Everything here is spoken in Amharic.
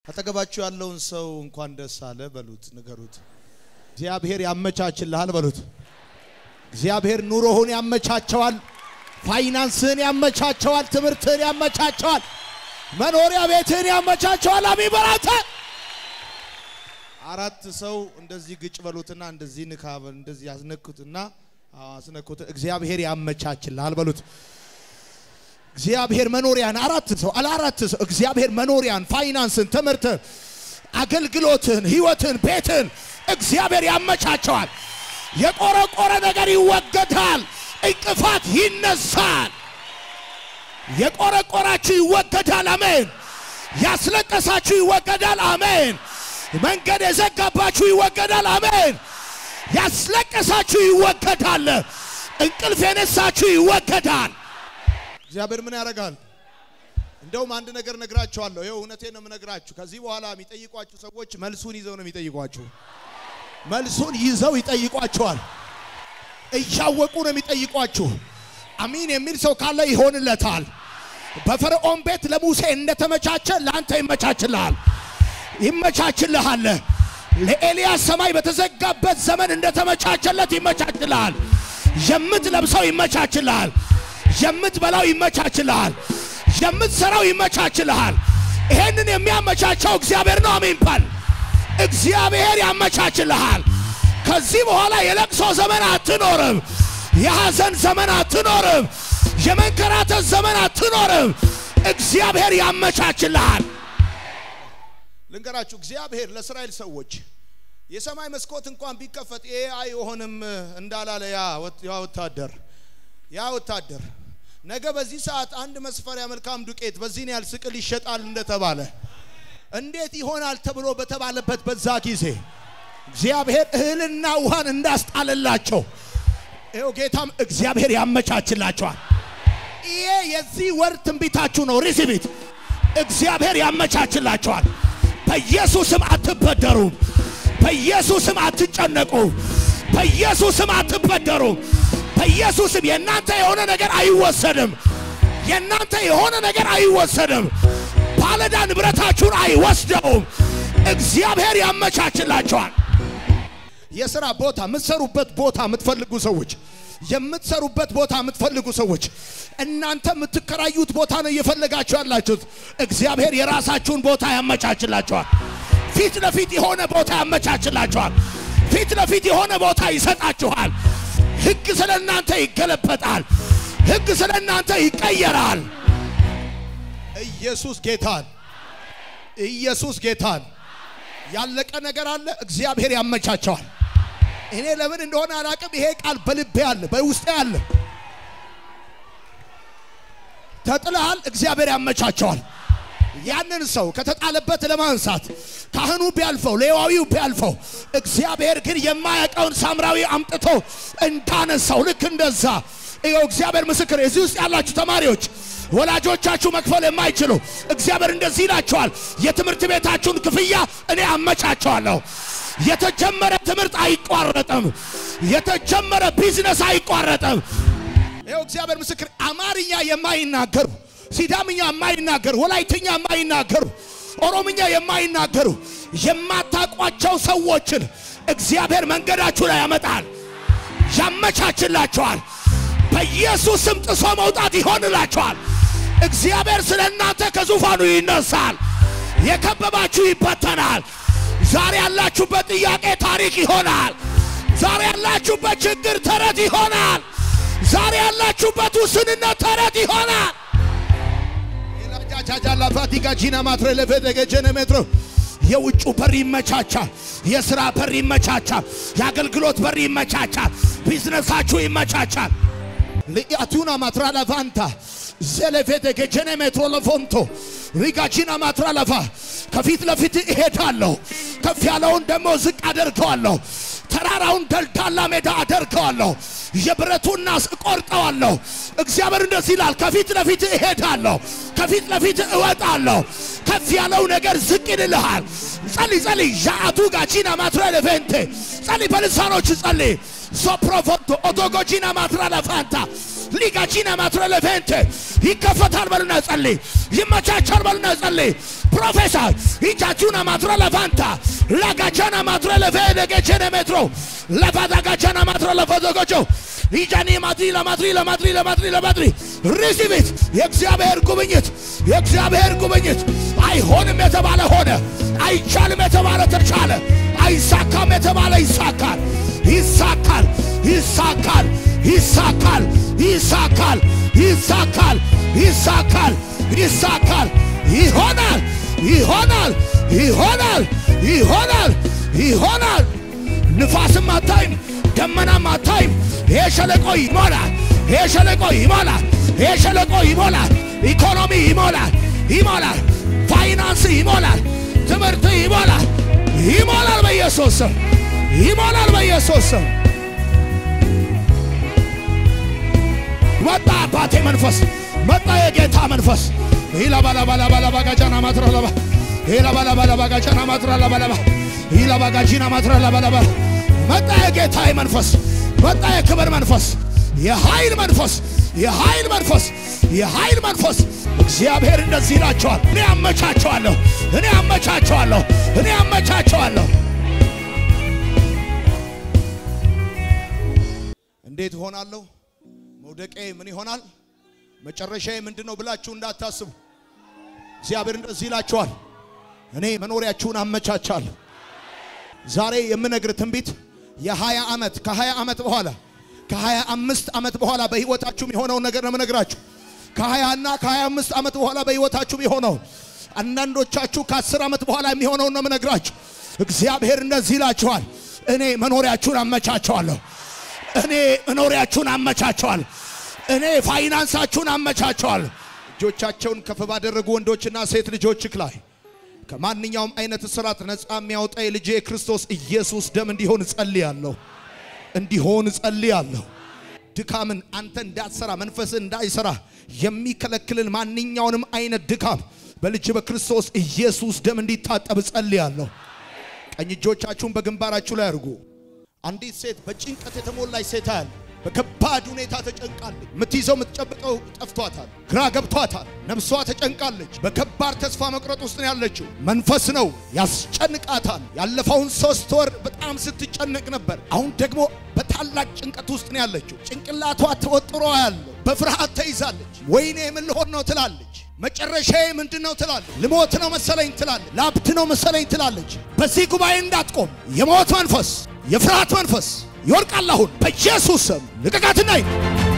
አጠገባችሁ ያለውን ሰው እንኳን ደስ አለ በሉት፣ ንገሩት። እግዚአብሔር ያመቻችልሃል በሉት። እግዚአብሔር ኑሮህን ያመቻቸዋል፣ ፋይናንስህን ያመቻቸዋል፣ ትምህርትህን ያመቻቸዋል፣ መኖሪያ ቤትህን ያመቻቸዋል። አሜን በላተ አራት ሰው እንደዚህ ግጭ በሉትና እንደዚህ ንካ እንደዚህ ያስነኩትና አስነኩት። እግዚአብሔር ያመቻችልሃል በሉት። እግዚአብሔር መኖሪያን አራት ሰው አለ አራት ሰው እግዚአብሔር መኖሪያን፣ ፋይናንስን፣ ትምህርትን፣ አገልግሎትን፣ ህይወትን፣ ቤትን እግዚአብሔር ያመቻቸዋል። የቆረቆረ ነገር ይወገዳል። እንቅፋት ይነሳል። የቆረቆራችሁ ይወገዳል። አሜን። ያስለቀሳችሁ ይወገዳል። አሜን። መንገድ የዘጋባችሁ ይወገዳል። አሜን። ያስለቀሳችሁ ይወገዳል። እንቅልፍ የነሳችሁ ይወገዳል። እግዚአብሔር ምን ያደርጋል? እንደውም አንድ ነገር ነግራችኋለሁ። ይኸው እውነቴን ነው የምነግራችሁ። ከዚህ በኋላ የሚጠይቋችሁ ሰዎች መልሱን ይዘው ነው የሚጠይቋችሁ። መልሱን ይዘው ይጠይቋቸዋል። እያወቁ ነው የሚጠይቋችሁ። አሚን የሚል ሰው ካለ ይሆንለታል። በፈርዖን ቤት ለሙሴ እንደተመቻቸ ለአንተ ይመቻችልሃል፣ ይመቻችልሃል። ለኤልያስ ሰማይ በተዘጋበት ዘመን እንደተመቻቸለት ይመቻችልሃል። የምትለብሰው ይመቻችልሃል። የምትበላው ይመቻችልሃል። የምትሰራው ይመቻችልሃል። ይሄንን የሚያመቻቸው እግዚአብሔር ነው። አሜን ባል እግዚአብሔር ያመቻችልሃል። ከዚህ በኋላ የለቅሶ ዘመን አትኖርም። የሐዘን ዘመን አትኖርም። የመንከራተት ዘመን አትኖርም። እግዚአብሔር ያመቻችልሃል። ልንገራችሁ፣ እግዚአብሔር ለእስራኤል ሰዎች የሰማይ መስኮት እንኳን ቢከፈት ይሄ አይሆንም እንዳላለ ያ ወታደር ያ ወታደር ነገ በዚህ ሰዓት አንድ መስፈሪያ መልካም ዱቄት በዚህን ያህል ስቅል ይሸጣል እንደተባለ እንዴት ይሆናል ተብሎ በተባለበት በዛ ጊዜ እግዚአብሔር እህልና ውሃን እንዳስጣለላቸው ይኸው ጌታም እግዚአብሔር ያመቻችላቸዋል። ይሄ የዚህ ወር ትንቢታችሁ ነው። ሪሲቪት እግዚአብሔር ያመቻችላቸዋል። በኢየሱስም አትበደሩም። በኢየሱስም አትጨነቁ። በኢየሱስም አትበደሩም። በኢየሱስም የእናንተ የሆነ ነገር አይወሰድም። የእናንተ የሆነ ነገር አይወሰድም። ባለዳ ንብረታችሁን አይወስደውም። እግዚአብሔር ያመቻችላቸዋል። የሥራ ቦታ የምትሰሩበት ቦታ የምትፈልጉ ሰዎች የምትሰሩበት ቦታ የምትፈልጉ ሰዎች እናንተ የምትከራዩት ቦታ ነው እየፈለጋችሁ ያላችሁት። እግዚአብሔር የራሳችሁን ቦታ ያመቻችላቸዋል። ፊት ለፊት የሆነ ቦታ ያመቻችላቸዋል። ፊት ለፊት የሆነ ቦታ ይሰጣችኋል። ሕግ ስለ እናንተ ይገለበጣል። ሕግ ስለ እናንተ ይቀየራል። ኢየሱስ ጌታን ኢየሱስ ጌታን ያለቀ ነገር አለ። እግዚአብሔር ያመቻቸዋል። እኔ ለምን እንደሆነ አላቅም። ይሄ ቃል በልቤ አለ፣ በውስጤ አለ። ተጥለሃል፣ እግዚአብሔር ያመቻቸዋል። ያንን ሰው ከተጣለበት ለማንሳት ካህኑ ቢያልፈው፣ ሌዋዊው ቢያልፈው፣ እግዚአብሔር ግን የማያውቀውን ሳምራዊ አምጥቶ እንዳነሳው ልክ እንደዛ ይኸው እግዚአብሔር ምስክር። እዚህ ውስጥ ያላችሁ ተማሪዎች ወላጆቻችሁ መክፈል የማይችሉ እግዚአብሔር እንደዚህ ይላቸዋል፣ የትምህርት ቤታችሁን ክፍያ እኔ አመቻቸዋለሁ። የተጀመረ ትምህርት አይቋረጥም። የተጀመረ ቢዝነስ አይቋረጥም። ይኸው እግዚአብሔር ምስክር። አማርኛ የማይናገሩ ሲዳምኛ የማይናገሩ ወላይትኛ የማይናገሩ ኦሮምኛ የማይናገሩ የማታቋቸው ሰዎችን እግዚአብሔር መንገዳችሁ ላይ ያመጣል፣ ያመቻችላቸዋል። በኢየሱስ ስም ጥሶ መውጣት ይሆንላቸዋል። እግዚአብሔር ስለ እናንተ ከዙፋኑ ይነሳል። የከበባችሁ ይበተናል። ዛሬ ያላችሁበት ጥያቄ ታሪክ ይሆናል። ዛሬ ያላችሁበት ችግር ተረት ይሆናል። ዛሬ ያላችሁበት ውስንነት ተረት ይሆናል። ፋቲጋጂና ማትረ ለፈደገጀነ ሜትሮ የውጩ በር ይመቻቻል። የሥራ በር ይመቻቻል። የአገልግሎት በር ይመቻቻል። ቢዝነሳችሁ ይመቻቻል። ልያቱና ማትራ ለቫንታ ዘለፌተ ገጀነ ሜትሮ ለፎንቶ ሪጋቺና ማትራ ለፋ ከፊት ለፊት እሄዳለሁ። ከፍ ያለውን ደግሞ ዝቅ አደርገዋለሁ። ተራራውን ደልዳላ ሜዳ አደርገዋለሁ። የብረቱን ናስ እቆርጠዋለሁ። እግዚአብሔር እንደዚህ ይላል፣ ከፊት ለፊት እሄዳለሁ፣ ከፊት ለፊት እወጣለሁ። ከፍ ያለው ነገር ዝቅ ይልልሃል። ጸልይ ጸልይ። ዣአቱ ጋቺና ማትራ ለፌንቴ ጸልይ፣ በልሳኖች ጸልይ። ሶፕሮፎንቶ ኦቶጎጂና ማትራ ለፋንታ ሊጋጂና ማትረ ለፌንቴ ይከፈታል በሉና ጸልይ። ይመቻቻል በሉና ጸልይ። ፕሮፌሰር ኢጃቹና ማትረ ለፋንታ ላጋጃና ማትረ ለፌደገቸነ ሜትሮ ለፋዳጋጃና ማትረ ለፈዘጎጆ ኢጃኒ ማትሪ ለማትሪ ለማትሪ ለማትሪ ለማትሪ ሪሲቪት የእግዚአብሔር ጉብኝት የእግዚአብሔር ጉብኝት አይሆንም የተባለ ሆነ፣ አይቻልም የተባለ ተቻለ፣ አይሳካም የተባለ ይሳካል፣ ይሳካል፣ ይሳካል፣ ይሳካል፣ ይሳካል፣ ይሳካል፣ ይሳካል፣ ይሳካል፣ ይሆናል፣ ይሆናል፣ ይሆናል፣ ይሆናል፣ ይሆናል። ንፋስም አታይም፣ ደመናም አታይም። ይሄ ሸለቆ ይሞላል፣ ይሄ ሸለቆ ይሞላል፣ ይሄ ሸለቆ ይሞላል። ኢኮኖሚ ይሞላል፣ ይሞላል። ፋይናንስ ይሞላል፣ ትምህርት ይሞላል፣ ይሞላል። በኢየሱስ ስም ይሞላል፣ በኢየሱስ ስም መጣ። አባቴ መንፈስ መጣ፣ የጌታ መንፈስ ኢላባላባላባላባጋጃና ማትራላባ ኢላባላባላባጋጃና ማትራላባላባ ኢላባጋጂና ማትራላባላባ መጣ፣ የጌታ መንፈስ መጣ፣ የክብር መንፈስ፣ የኃይል መንፈስ፣ የኃይል መንፈስ፣ የኃይል መንፈስ። እግዚአብሔር እንደዚህ ይላቸዋል፣ እኔ አመቻቸዋለሁ፣ እኔ አመቻቸዋለሁ፣ እኔ አመቻቸዋለሁ። እንዴት እሆናለሁ? መውደቄ ምን ይሆናል? መጨረሻዬ ምንድን ነው ብላችሁ እንዳታስቡ። እግዚአብሔር እንደዚህ ይላችኋል፣ እኔ መኖሪያችሁን አመቻቻለሁ። ዛሬ የምነግር ትንቢት የሀያ ዓመት ከሀያ ዓመት በኋላ ከሀያ አምስት ዓመት በኋላ በህይወታችሁም የሆነውን ነገር ነው የምነግራችሁ። ከሀያ እና ከሀያ አምስት ዓመት በኋላ በህይወታችሁም የሆነውን አንዳንዶቻችሁ ከአስር ዓመት በኋላ የሚሆነውን ነው የምነግራችሁ። እግዚአብሔር እንደዚህ ይላችኋል፣ እኔ መኖሪያችሁን አመቻቸዋለሁ። እኔ መኖሪያችሁን አመቻቸዋለሁ። እኔ ፋይናንሳችሁን አመቻቸዋለሁ። እጆቻቸውን ከፍ ባደረጉ ወንዶችና ሴት ልጆችክ ላይ ከማንኛውም አይነት እስራት ነፃ የሚያወጣ የልጄ የክርስቶስ ኢየሱስ ደም እንዲሆን እጸልያለሁ እንዲሆን እጸልያለሁ። ድካምን አንተ እንዳትሰራ መንፈስን እንዳይሰራ የሚከለክልን ማንኛውንም አይነት ድካም በልጅ በክርስቶስ ኢየሱስ ደም እንዲታጠብ እጸልያለሁ። ቀኝ እጆቻችሁን በግንባራችሁ ላይ አድርጉ። አንዲት ሴት በጭንቀት የተሞላች ሴት አያል በከባድ ሁኔታ ተጨንቃለች። የምትይዘው የምትጨብጠው ጠፍቷታል፣ ግራ ገብቷታል። ነፍሷ ተጨንቃለች። በከባድ ተስፋ መቁረጥ ውስጥ ነው ያለችው። መንፈስ ነው ያስጨንቃታል። ያለፈውን ሶስት ወር በጣም ስትጨነቅ ነበር። አሁን ደግሞ በታላቅ ጭንቀት ውስጥ ነው ያለችው። ጭንቅላቷ ተወጥሮ ያለው በፍርሃት ተይዛለች። ወይኔ ምን ልሆን ነው ትላለች። መጨረሻዬ ምንድን ነው ትላለች። ልሞት ነው መሰለኝ ትላለች። ላብድ ነው መሰለኝ ትላለች። በዚህ ጉባኤ እንዳትቆም የሞት መንፈስ የፍርሃት መንፈስ ይወድቃል። አሁን በኢየሱስ ስም ልቀቃትና